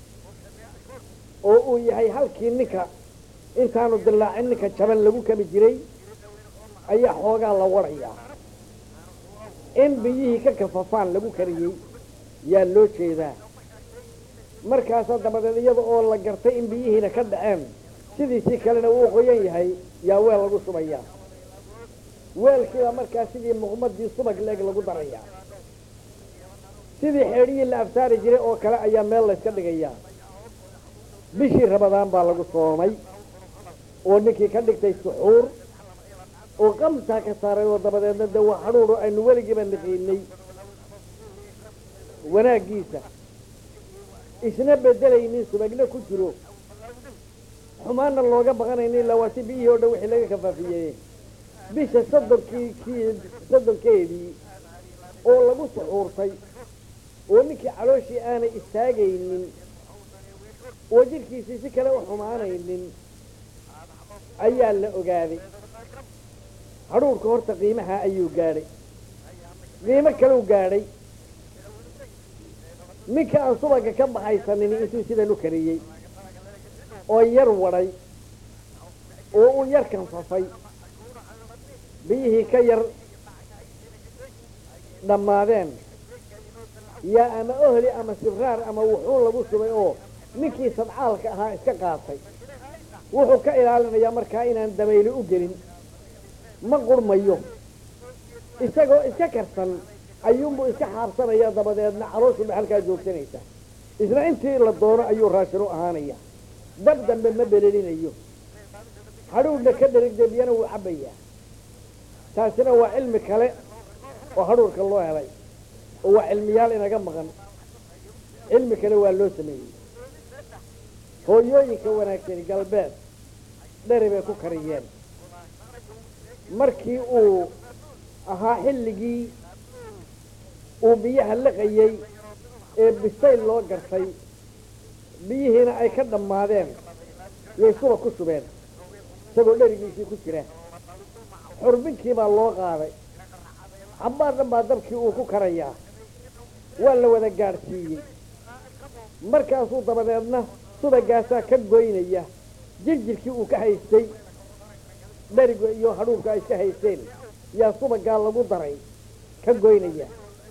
oo uu yahay halkii ninka intaanu dillaacin ninka jaban lagu kami jiray ayaa xoogaa la warayaa in biyihii ka kafafaan lagu kariyey yaa loo jeedaa markaasaa dabadeed iyada oo la gartay in biyihiina ka dhaceen sidiisii kalena uu qoyan yahay yaa weel lagu shubayaa weelkiibaa markaa sidii muqmadii subag leeg lagu darayaa sidii xeedhihii la afsaari jiray oo kale ayaa meel layska dhigayaa bishii rabadaan baa lagu soomay oo ninkii ka dhigtay suxuur oo qamtaa ka saaray oo dabadeedna de waa hadhuuro aynu weligiiba niqiinay wanaaggiisa isna bedelaynin subagna ku jiro xumaanna looga baqanaynin ilaa waa si biyihii o dhan wixii laga kafaafiyey bisha soddonkii kii soddonkeedii oo lagu suxuurtay oo ninkii calooshii aanay istaagaynin oo jidhkiisii si kale u xumaanaynin ayaa la ogaaday hadhuurka horta qiimaha ayuu gaadhay qiimo kaleu gaadhay ninka aan subaga ka baxaysanin intuu sidan u kariyey oo yar wadhay oo uu yar kanfafay biyihii ka yar dhammaadeen yaa ama ohli ama sibraar ama wuxuun lagu subay oo ninkii sadcaalka ahaa iska qaatay wuxuu ka ilaalinayaa markaa inaan dabayli u gelin ma qurmayo isagoo iska karsan ayuunbuu iska xaabsanaya dabadeedna calooshuba halkaa joogsanaysa isna intii la doono ayuu raashin u ahaanaya dab dambe ma belelinayo hadhuurna ka dherigde biyana wuu cabbayaa taasina waa cilmi kale oo hadhuurka loo helay oo waa cilmiyaal inaga maqan cilmi kale waa loo sameeyey hooyooyinka wanaagsani galbeed dheri bay ku kariyeen markii uu ahaa xilligii uu biyaha liqayey ee bisayl loo gartay biyihiina ay ka dhammaadeen yay suba ku shubeen isagoo dherigiisii ku jira xurbinkii baa loo qaaday cabbaar dhan baa dabkii uu ku karayaa waa la wada gaadhsiiyey markaasuu dabadeedna subagaasaa ka goynaya jirjirkii uu ka haystay dheriga iyo hadhuurka ay iska haysteen yaa subagaa lagu daray ka goynaya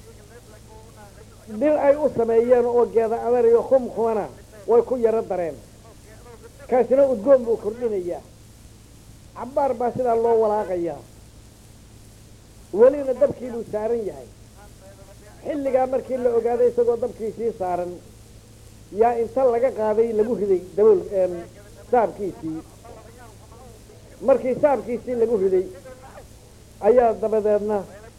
dhir ay u sameeyeen oo geeda adar iyo khumkhumana way ku yaro dareen kaasina udgoon buu kordhinayaa cabbaar baa sidaa loo walaaqayaa welina dabkii buu saaran yahay xilligaa markii la ogaaday isagoo dabkiisii saaran yaa inta laga qaaday lagu riday dabool saabkiisii markii saabkiisii lagu riday ayaa dabadeedna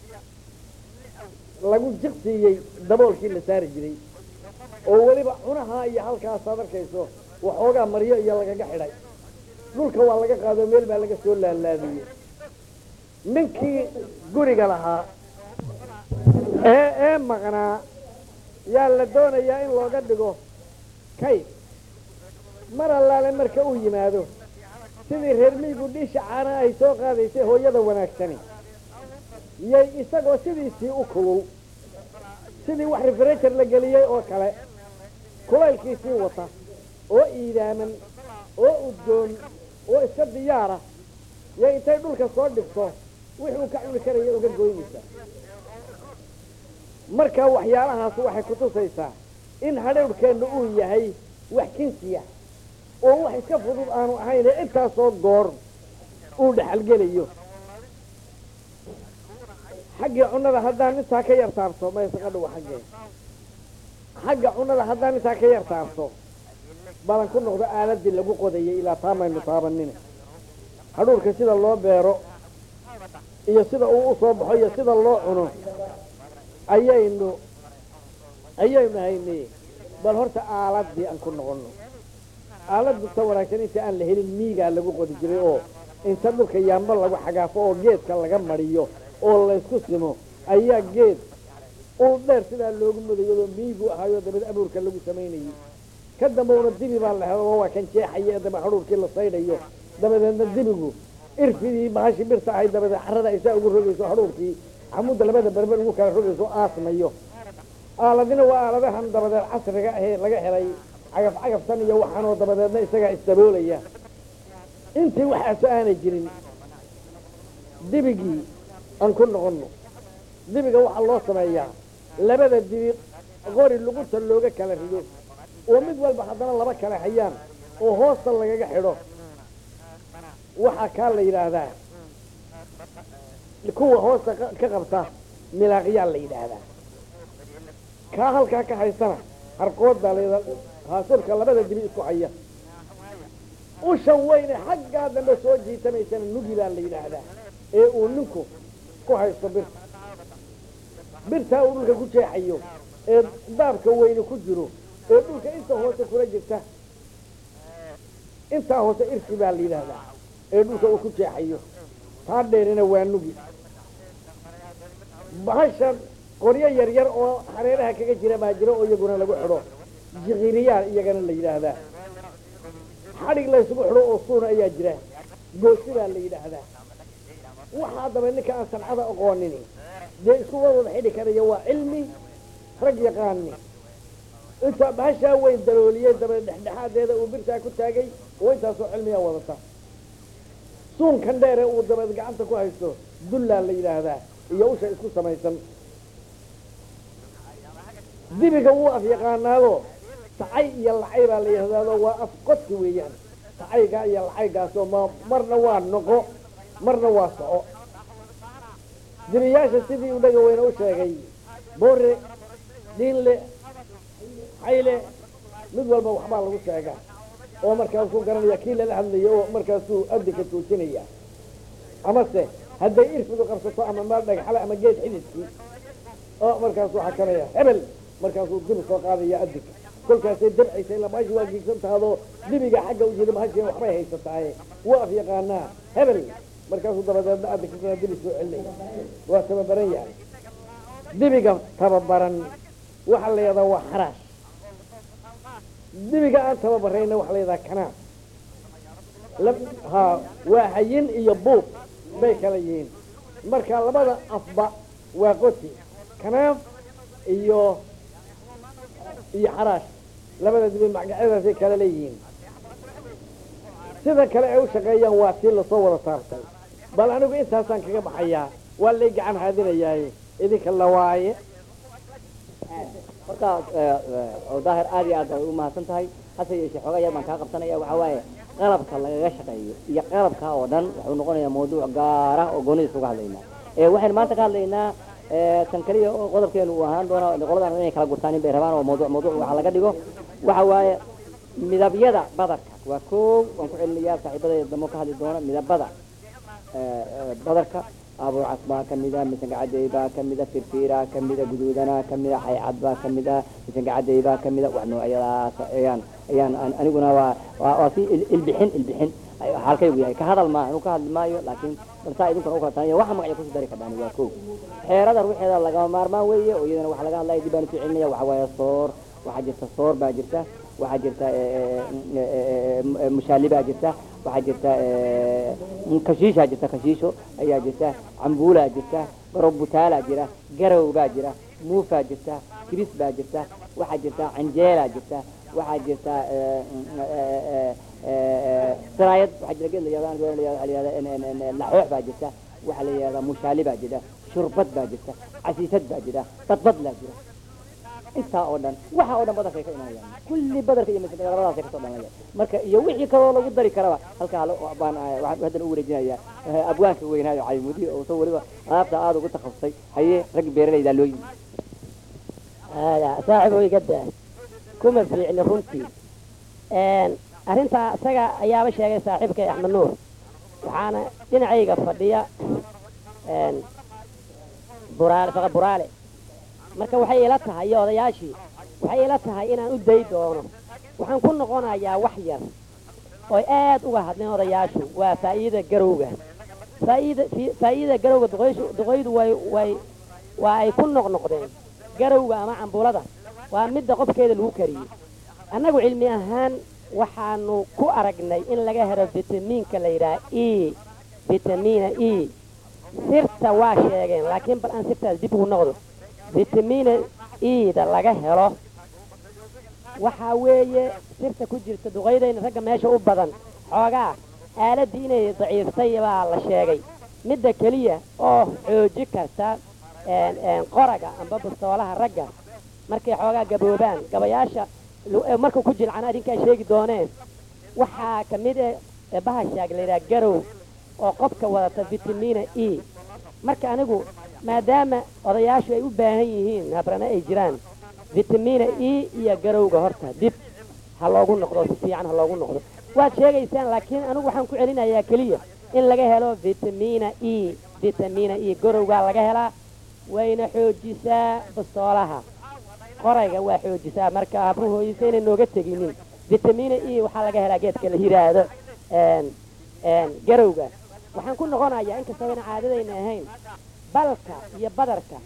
lagu jiqsiiyey daboolkii la saari jiray oo weliba cunaha iyo halkaasaad arkayso waxoogaa maryo iyo lagaga xidhay dhulka waa laga qaado meel baa laga soo laalaadiyey ninkii guriga lahaa ee ee maqnaa yaa la doonayaa in looga dhigo kayd mar allaale marka uu yimaado sidii reer miyigu dhiisha caanaha ay soo qaadaysay hooyada wanaagsani yay isagoo sidiisii u kugow sidii wax refrejer la geliyey oo kale kulaylkiisii wata oo iidaaman oo udgoon oo iska diyaara yay intay dhulka soo dhigto wixuu ka cuni karaya uga goynaysaa marka waxyaalahaas waxay kutusaysaa in hadhowrkeenna uu yahay wax kinsiya oo wax iska fudud aanu ahayn ee intaasoo goor uu dhexalgelayo xaggii cunnada haddaan intaa ka yar taabto maysaqadhowa xaggee xagga cunnada haddaan intaa ka yar taabto balan ku noqdo aaladii lagu qodayay ilaa taamaynu taabanine hadhuurka sida loo beero iyo sida uu u soo baxo iyo sida loo cuno ayaynu ayaynu haynay bal horta aaladii aan ku noqono aaladu ta wanaagsan inta aan la helin miigaa lagu qodi jiray oo inta dhulka yaamba lagu xagaafo oo geedka laga mariyo oo laysku simo ayaa geed ul dheer sidaa loogu mudayadoo miigu ahaayo dabad abuurka lagu samaynayay ka dambowna dibi baa la helo oo waa kan jeexaya ee daba hadhuurkii la saydhayo dabadeedna dibigu irfidii bahashi birta ahayd dabadeed carrada ay saa ugu rogayso hadhuurkii xamudda labada berber ugu kala rogayso aasmayo aaladina waa aaladahan dabadeed casriga ahee laga helay cagaf cagaftan iyo waxaanoo dabadeedna isagaa isdaboolaya intii waxaaso aanay jirin dibigii aan ku noqonno dibiga waxaa loo sameeyaa labada dibi qori lugunta looga kala rido oo mid walba haddana laba kala hayaan oo hoosta lagaga xidho waxaa kaa la yidhaahdaa kuwa hoosta ka qabta milaaqyaa la yidhaahdaa kaa halkaa ka haysana harqooda la haasurka labada dibi isku haya ushan weyne xaggaa dambe soo jiitamaysana nugi baa la yidhaahdaa ee uu ninku ku haysto birta birtaa uu dhulka ku jeexayo ee daabka weyne ku jiro ee dhulka inta hoose kula jirta intaa hoose irsi baa la yidhaahdaa ee dhulka uu ku jeexayo taa dheerina waa nugi bahashan qoryo yar yar oo hareeraha kaga jira baa jira oo iyaguna lagu xidho jiqiriyaal iyagana la yidhaahdaa xadhig laysugu xidho oo suuna ayaa jira goosi baa la yidhaahdaa waxaa daba ninka aan sancada aqoonin dee isku wada xidhi karaya waa cilmi rag yaqaani intaa bahashaa weyn dalooliyey daba dhexdhexaadeeda uu birtaa ku taagay oo intaasoo cilmiyaa wadata suunkan dheere uu dabeed gacanta ku haysto dullaa la yidhaahdaa iyo usha isku samaysan dibiga wuu af yaqaanaado tacay iyo lacay baa la yidhahdaado waa af qodki weeyaan tacaygaa iyo lacaygaasoo ma marna waa noqo marna waa soco dibiyaasha sidii u dhaga weyne u sheegay boore dhiinle xayle mid walba waxbaa lagu sheegaa oo markaasuu garanaya kii lala hadlaya oo markaasuu adinka joojinaya amase hadday irfidu qabsato ama meel dhagxale ama geed xididkii oo markaasuu xakanaya hebel markaasuu dibi soo qaadaya adinka kolkaasay dabcaysa ila maashi waa giigsan tahadoo dibiga xagga u jeeda mahashiina waxbay haysataaye wuu af yaqaanaa hebel markaasuu dabadeedna adinka kana dibi soo celinaya waa tababaran yahay dibiga tababaran waxaa la yidhahdaa waa xaraash dibiga aan tababarayna waxaa la yidhahdaa kanaaf ha waa hayin iyo buub bay kala yihiin marka labada afba waa qoti kanaaf iyo iyo xaraash labada dibi magacyadaasay kala leeyihiin sida kale ay u shaqeeyaan waa tii lasoo wada saartay bal anigu intaasaan kaga baxayaa waa lay gacan haadinayaaye idinka lawaaye marka oo daahir aad iyo aad bay u mahadsan tahay hase yeeshee xoogaa yar baan kaa qabsanaya waxaa waaye qalabka lagaga shaqeeyo iyo qalabka oo dhan wuxuu noqonayaa mawduuc gaar ah oo goonidiis uga hadlaynaa waxaynu maanta ka hadlaynaa tan kaliya oo qodobkeenu uu ahaan doona qoladan inay kala gurtaan in bay rabaan oo mawduuc mawduuc waxa laga dhigo waxa waaye midabyada badarka waa koow waan ku celinayaa saaxiibadayda damo ka hadli doona midabada badarka abuucas baa kamida misangacadey baa kamida firfiira kamida guduudana kamida xaycad baa kamida misangacadey baa kamida wax noocyadaas ayaan ayaan aniguna waa waa si ilbixin ilbixin halkaygu yahay ka hadal maaha inuu ka hadli maayo laakiin balsaa idinkuna u kala tahay waxa magacyo kusii dari kardhaan waa kow xeerada ruuxeeda lagama maarmaan weeye oo iyadana waxa laga hadlaya dib aan usoo celinaya waxa waaye soor waxaa jirta soor baa jirta waxaa jirta mushaali baa jirta waxaa jirta kashiishaa jirta kashiisho ayaa jirta cambuulaa jirta garob butaalaa jira garow baa jira muufaa jirta kibis baa jirta waxaa jirta canjeelaa jirta waxaa jirta siraayad waxaa jira geed la yihahdo la yihahdo laxoox baa jirta waxaa la yihahdaa mushaali baa jira shurbad baa jirta casiisad baa jira badbad laa jira intaa oo dhan waxa oo dhan badarkay ka imanayaan kulli badarka iyo masjidka labadaasay kasoo dhamanayaan marka iyo wixii kaloo lagu dari karaba halkaa baan waxaan haddana u wareejinayaa abwaanka weynaayo caymudi oo soo weliba alaabta aada ugu takhasusay haye raggi beeralaydaa loo yimi hada saaxiib iga daa kuma fiicni runtii arrintaa isaga ayaaba sheegay saaxiibkay axmed nuur waxaana dhinacayga fadhiya buraale faqa buraale marka waxay ila tahay iyo odayaashii waxay ila tahay inaan u day doono waxaan ku noqonayaa wax yar oy aad uga hadleen odayaashu waa faa'iida garowga faa'iida faa'iida garowga duqayshu duqaydu way way waa ay ku noqnoqdeen garowga ama cambulada waa midda qofkeeda lagu kariyey annagu cilmi ahaan waxaanu ku aragnay in laga helo vitamiinka la yidhaha e vitamiina e sirta waa sheegeen laakiin bal aan sirtaas dib ugu noqdo vitamiina eda laga helo waxaa weeye sirta ku jirta duqaydayna ragga meesha u badan xoogaa aaladdii inay daciiftay baa la sheegay midda keliya oo xooji karta qoraga amba bastoolaha ragga markay xoogaa gaboobaan gabayaasha markuu ku jilcana adinkaa sheegi dooneen waxaa ka mid e bahashaag layidhaha garow oo qofka wadata vitamiina e marka anigu maadaama odayaashu ay u baahan yihiin habrana ay jiraan vitamiina e iyo garowga horta dib ha loogu noqdo si fiican ha loogu noqdo waad sheegaysaan laakiin anigu waxaan ku celinayaa keliya in laga helo vitamiina e vitamiina e garowgaa laga helaa wayna xoojisaa bastoolaha qorayga waa xoojisaa marka habruhooyisa inay nooga teginin vitamiina e waxaa laga helaa geedka la yidhaahdo garowga waxaan ku noqonayaa inkastoo ayna caadadayna ahayn balka iyo badarka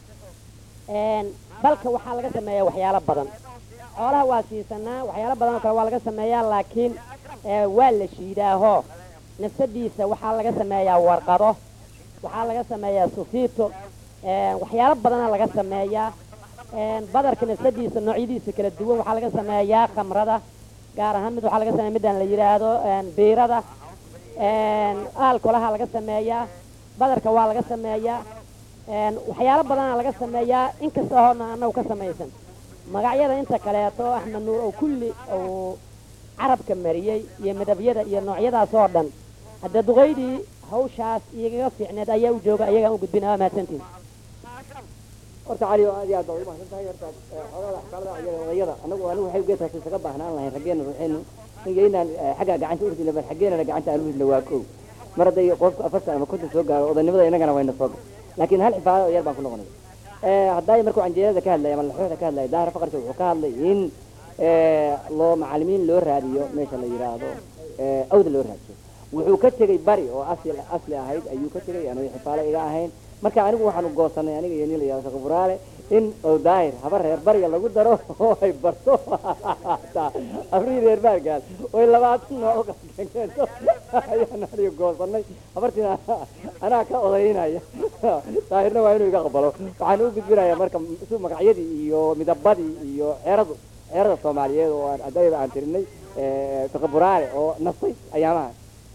balka waxaa laga sameeyaa waxyaalo badan xoolaha waa siisanaa waxyaalo badan oo kale waa laga sameeyaa laakiin waa la shiidaaho nafsadiisa waxaa laga sameeyaa warqado waxaa laga sameeyaa sufiito waxyaalo badana laga sameeyaa badarka nafsadiisa noocyadiisa kala duwan waxaa laga sameeyaa khamrada gaar ahaan mid waxaa laga sameeya midaan la yidhaahdo biirada aalkolaha laga sameeyaa badarka waa laga sameeyaa waxyaalo badana laga sameeyaa inkasta hoona anagu ka samaysan magacyada inta kaleeto axmed nuur oo kulli uu carabka mariyey iyo midabyada iyo noocyadaas oo dhan hadda duqaydii hawshaas igaga fiicneed ayaa u jooga ayagaan u gudbina waa mahadsantiin horta cali oo aad iyo aad baa ugu mahadsan tahay horta xoolada axkaamada iyo odayada anagu anigu waxay geedkaas isaga baahnaan lahayn raggeena ruuxeenu inaan xagga gacanta urdi bal xaggeenana gacanta aan uridna waa kow mar hadday qofku afartan ama konton soo gaaro odanimada inagana wayna soo gal laakiin hal xifaado yar baan ku noqonay hadday markuu canjeerada ka hadlaya ama laxooxda ka hadlaya daahir faqarka wuxuu ka hadlay in loo macalimiin loo raadiyo meesha la yidhaahdo awda loo raadiyo wuxuu ka tegey bari oo asli asli ahayd ayuu ka tegey aanu xifaalo iga ahayn marka anigu waxaanu goosanay aniga iyo nin la yihahdo sakaburaale in oo daahir haba reer bariga lagu daro oo ay barto afrii reer baargaal oy labaatan nooc uqakeento ayaan aniga goosanay habartiina anaa ka odaynaya daahirna waa inuu iga qabalo waxaan u gudbinaya marka si magacyadii iyo midabadii iyo xeeradu xeerada soomaaliyeed oo aan adayda aan tirinay sakaburaale oo nastay ayaamaha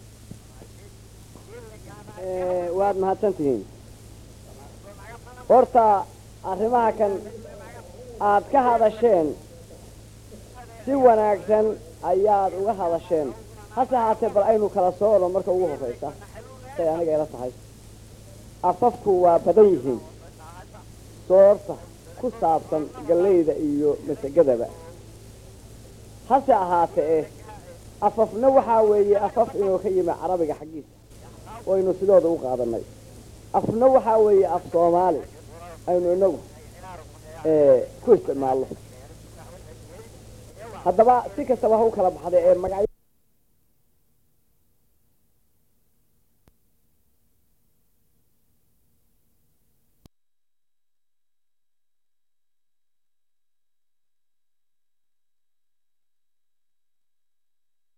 waad mahadsan tihiin horta arrimaha kan aad ka hadasheen si wanaagsan ayaad uga hadasheen hase haatee bal aynu kala soono marka ugu horraysa say aniga ila tahay afafku waa badan yihiin soorta ku saabsan gallayda iyo masagadaba hase ahaatee eh afafna waxaa weeye afaf inuu ka yimi carabiga xaggiisa waynu sidooda u qaadanay afna waxaa weeye af soomaali aynu inagu ku isticmaalno haddaba si kastaba ha u kala baxday ee magacyo